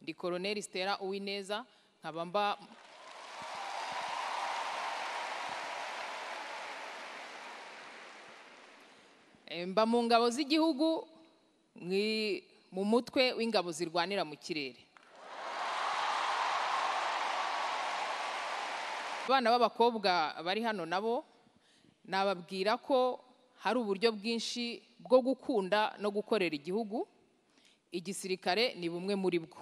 ndi koroneri Stella Uwineza nkaba mba Eh, mba mu ngabo z'igihugu mwi- mu mutwe w'ingabo zirwanira mu kirere abana b'abakobwa bari hano nabo nababwira ko hari uburyo bwinshi bwo gukunda no gukorera igihugu igisirikare ni bumwe muri bwo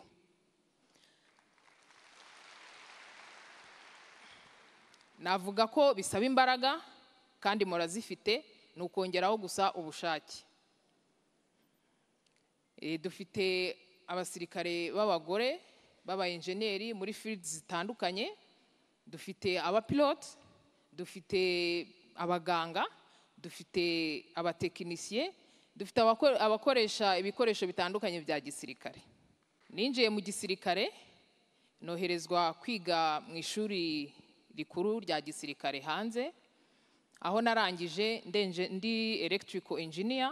navuga ko bisaba imbaraga kandi murazifite ni ukongeraho gusa ubushake Eh, dufite abasirikare b'abagore b'abayenjeniyeri muri fields zitandukanye dufite abapilote dufite abaganga dufite abatekinisiye dufite abako- abakoresha ibikoresho bitandukanye bya gisirikare ninjiye mu gisirikare noherezwa kwiga mu ishuri rikuru rya gisirikare hanze aho narangije ndenje- ndi electrical engineer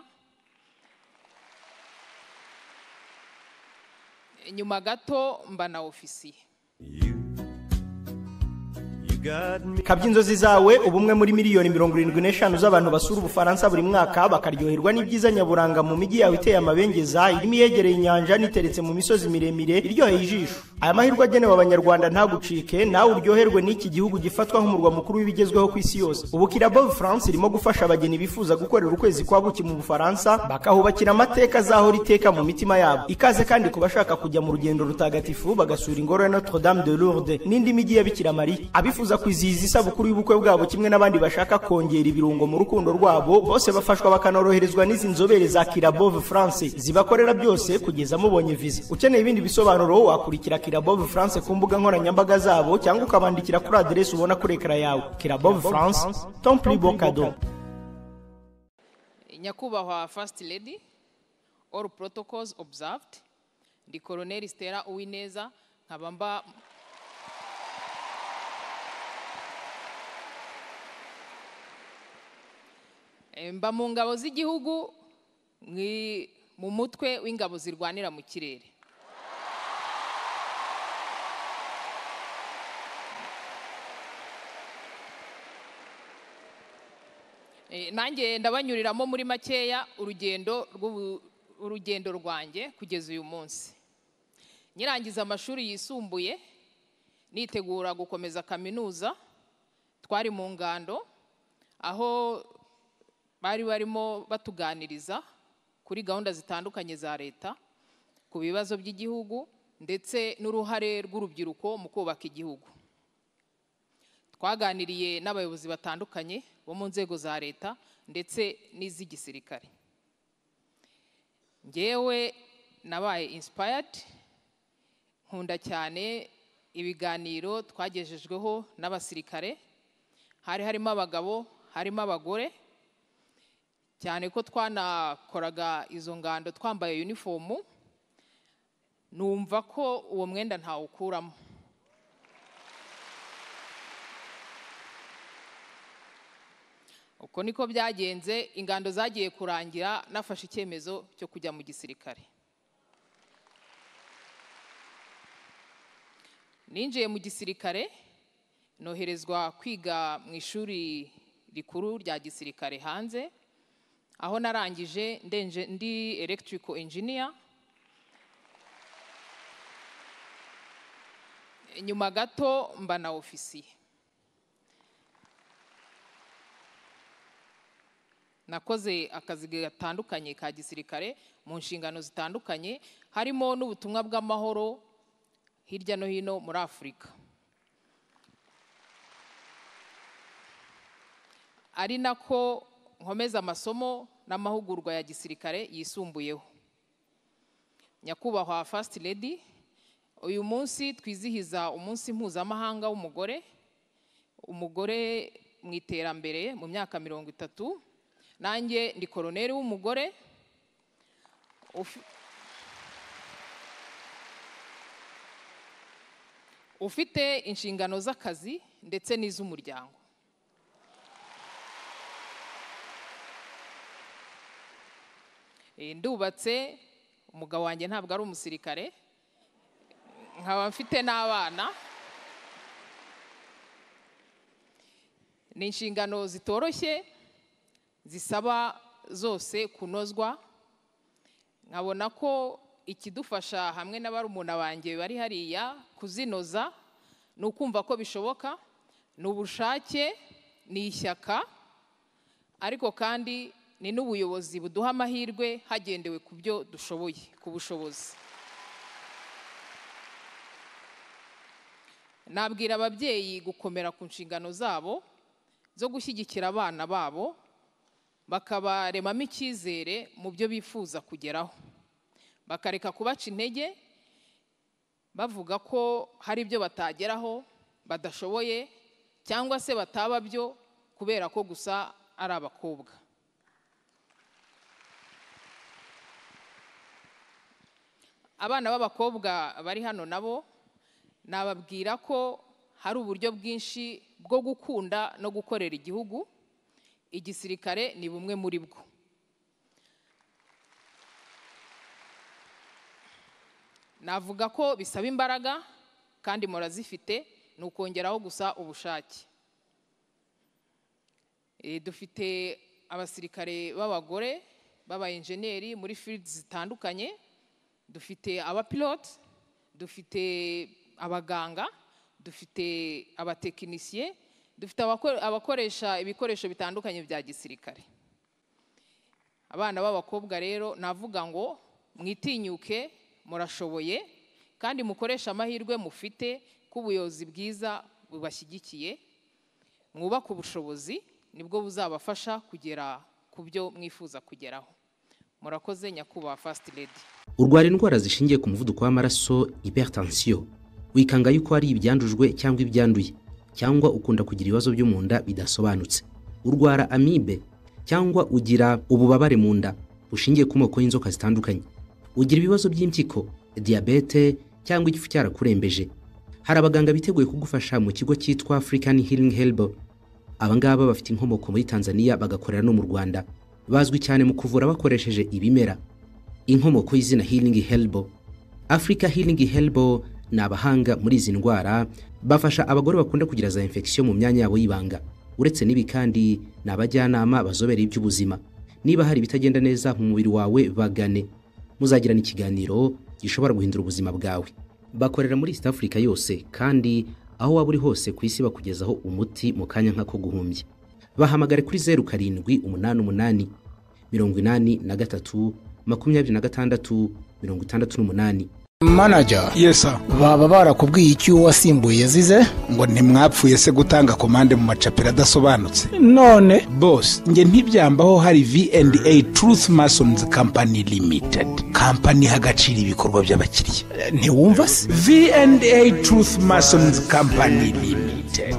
nyuma gato mba na ofisiye You got me. kabya inzozi zawe ubumwe muri miliyoni mirongo irindwi n'eshanu z'abantu basura ubufaransa buri mwaka bakaryoherwa n'ibyiza nyaburanga mu mijyi yawe iteye amabengeza irimo iyegereye inyanja n'iteretse mu misozi miremire iryoheye ijisho aya mahirwe agenewe abanyarwanda ntagucike nawe uryoherwe n'iki gihugu gifatwa nk'umurwa mukuru w'ibigezweho ku isi yose ubu kirabo france irimo gufasha abageni bifuza gukorera ukwezi kwa buki mu bufaransa bakahubakira amateka azahora iteka mu mitima yabo ikaze kandi ku bashaka kujya mu rugendo rutagatifu bagasura ingoro ya notre dame de lourdes n'indi mijyi ya bikira mariya abifuza kwizihiza isabukuru y'ubukwe bwabo kimwe n'abandi bashaka kongera ibirungo mu rukundo rwabo bose bafashwa bakanoroherezwa n'izi nzobere za kirabove france zibakorera byose kugeza mubonye viza ukeneye ibindi bisobanuro wakurikira kirabove france ku mbuga nkoranyambaga zabo cyangwa ukabandikira kuri aderesi ubona kuri ekara yawe kirabove france temple bocado nyakubahwa first lady all protocols observed ndi koroneri Stella uwineza nkaba mba Eh, mba mu ngabo z'igihugu mwi- mu mutwe w'ingabo zirwanira mu kirere Eh, nanjye ndabanyuriramo muri makeya urugendo rw'ubu- urugendo rwanjye kugeza uyu munsi nyirangiza amashuri yisumbuye nitegura gukomeza kaminuza twari mu ngando aho bari barimo batuganiriza kuri gahunda zitandukanye za leta ku bibazo by'igihugu ndetse n'uruhare rw'urubyiruko mu kubaka igihugu twaganiriye n'abayobozi batandukanye bo mu nzego za leta ndetse n'iz'igisirikare ngewe nabaye inspired nkunda cyane ibiganiro twagejejweho n'abasirikare hari harimo abagabo harimo abagore cyane ko twanakoraga izo ngando twambaye unifomu numva ko uwo mwenda ntawukuramo uko niko byagenze ingando zagiye kurangira nafashe icyemezo cyo kujya mu gisirikare ninjiye mu gisirikare noherezwa kwiga mu ishuri rikuru rya gisirikare hanze aho narangije ndenje- ndi electrical engineer nyuma gato mba na ofisiye nakoze akazi gatandukanye ka gisirikare mu nshingano zitandukanye harimo n'ubutumwa bw'amahoro hirya no hino muri afurika ari nako nkomeza amasomo n'amahugurwa ya gisirikare yisumbuyeho nyakubahwa fasiti ledi uyu munsi twizihiza umunsi mpuzamahanga w'umugore umugore mu iterambere mu myaka mirongo itatu nanjye ndi koroneri w'umugore ufi- ufite inshingano z'akazi ndetse n'iz'umuryango Eh, ndubatse umugabo wanjye ntabwo ari umusirikare nkaba mfite n'abana ni inshingano zitoroshye zisaba zose kunozwa nkabona ko ikidufasha hamwe na barumuna banjye bari hariya kuzinoza ni ukumva ko bishoboka ni ubushake ni ishyaka ariko kandi ni n'ubuyobozi buduha amahirwe hagendewe ku byo dushoboye ku bushobozi nabwira ababyeyi gukomera ku nshingano zabo zo gushyigikira abana babo bakabaremamo icyizere mu byo bifuza kugeraho bakareka kubaca intege bavuga ko hari ibyo batageraho badashoboye cyangwa se bataba byo kubera ko gusa ari abakobwa abana b'abakobwa bari hano nabo nababwira ko hari uburyo bwinshi bwo gukunda no gukorera igihugu igisirikare ni bumwe muri bwo navuga ko bisaba imbaraga kandi murazifite ni ukongeraho gusa ubushake Eh, dufite abasirikare b'abagore b'abayenjeneri muri fields zitandukanye dufite abapilote dufite abaganga dufite abatekinisiye dufite abako- abakoresha ibikoresho bitandukanye bya gisirikare abana b'abakobwa rero navuga ngo mwitinyuke murashoboye kandi mukoreshe amahirwe mufite ko ubuyobozi bwiza bubashyigikiye mwubake ubushobozi nibwo buzabafasha kugera ku byo mwifuza kugeraho murakoze nyakubahwa fasiti ledi urwara indwara zishingiye ku muvuduko w'amaraso hypertension wikanga yuko hari ibyandujwe cyangwa ibyanduye cyangwa ukunda kugira ibibazo byo mu nda bidasobanutse urwara amibe cyangwa ugira ububabare mu nda bushingiye ku moko y'inzoka zitandukanye ugira ibibazo by'impyiko diyabete cyangwa igifu cyarakurembeje hari abaganga biteguye kugufasha mu kigo cyitwa african healing helbo abangaba bafite inkomoko muri tanzania bagakorera no mu rwanda bazwi cyane mu kuvura bakoresheje ibimera inkomoko y'izina healing helbo africa healing helbo ni abahanga muri izi ndwara bafasha abagore bakunda kugira za infection mu myanya yabo y'ibanga uretse n'ibi kandi ni abajyanama bazobereye iby'ubuzima niba hari ibitagenda neza mu mubiri wawe bagane muzagirana ikiganiro gishobora guhindura ubuzima bwawe bakorera muri east africa yose kandi aho waba uri hose ku isi bakugezaho umuti mu kanya nk'ako guhumbya bahamagare kuri zeru karindwi umunani umunani mirongo inani na gatatu makumyabiri na gatandatu mirongo itandatu n'umunani manager Yes, sir. baba barakubwiye icyo wasimbuye yazize Ngo ntimwapfuye se gutanga komande mu macapiro adasobanutse. none Boss, nge ntibyambaho hari V&A Truth Masons Company Limited. Company hagaciro ibikorwa by'abakiriya. eh, ntiwumva se V&A Truth Masons Company Limited.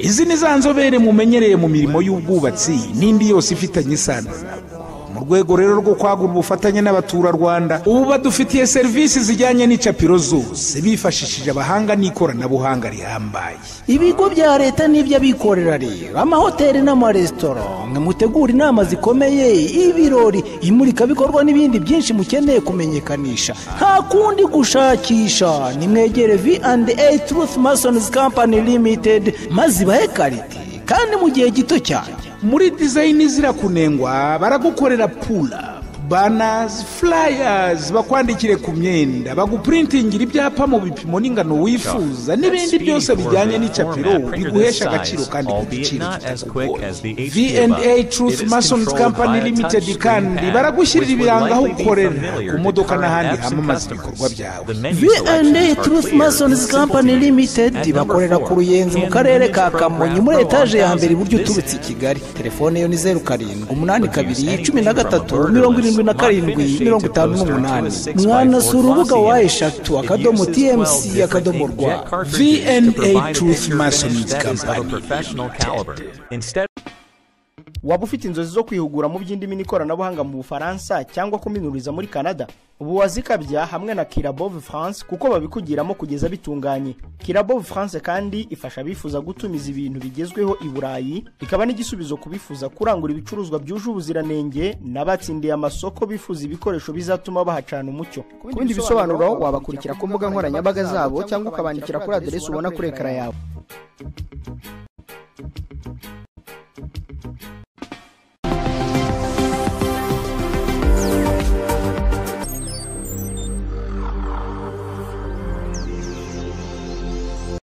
Izi ni za nzobere mumenyereye mu mirimo y'ubwubatsi n'indi yose ifitanye isano nabwo. Mu rwego rero rwo kwagura ubufatanye n'abaturarwanda, ubu badufitiye serivisi zijyanye n'icapiro zose bifashishije abahanga n'ikoranabuhanga rihambaye. ibigo bya leta n'iby'abikorera rero amahoteli n'amaresitora mwe mutegura inama zikomeye ibirori imurikabikorwa n'ibindi byinshi mukeneye kumenyekanisha nta kundi gushakisha nimwegere V&A Truth Masons Company Limited maze ibahe karite kandi mu gihe gito cyane muri dizayini izira kunengwa baragukorera pula banazi fulayazi bakwandikire ku myenda baguprintingira ibyapa mu bipimo n'ingano wifuza n'ibindi byose bijyanye n'icapiro biguhesha agaciro kandi ku giciro kitakugoye V&A Truth Masons Company Limited kandi baragushyirira ibiranga aho ukorera ku modoka n'ahandi hamamaza ibikorwa byawe V&A Truth Masons Company Limited bakorera ku Ruyenzi mu karere ka Kamonyi muri etaje ya mbere iburyo uturutse i Kigali telefone yo ni zeru karindwi umunani kabiri cumi na gatatu mirongo irindwi na karindwi mirongo itanu n'umunani mwanasura urubuga wa eshatu akadomo TMC akadomo rwa V&A Truth Masons Company professional caliber. Instead waba ufite inzozi zo kwihugura mu by'indimi n'ikoranabuhanga mu bufaransa cyangwa kuminuriza muri canada ubu wazikabya hamwe na kirabove france kuko babikugiramo kugeza bitunganye kirabove france kandi ifasha abifuza gutumiza ibintu bigezweho i burayi ikaba n'igisubizo ku bifuza kurangura ibicuruzwa byuje ubuziranenge n'abatsindiye amasoko bifuza ibikoresho bizatuma bahacana umucyo ku bindi bisobanuro wabakurikira ku mbuga nkoranyambaga zabo cyangwa ukabandikira kuri aderesi ubona kuri ekara yawe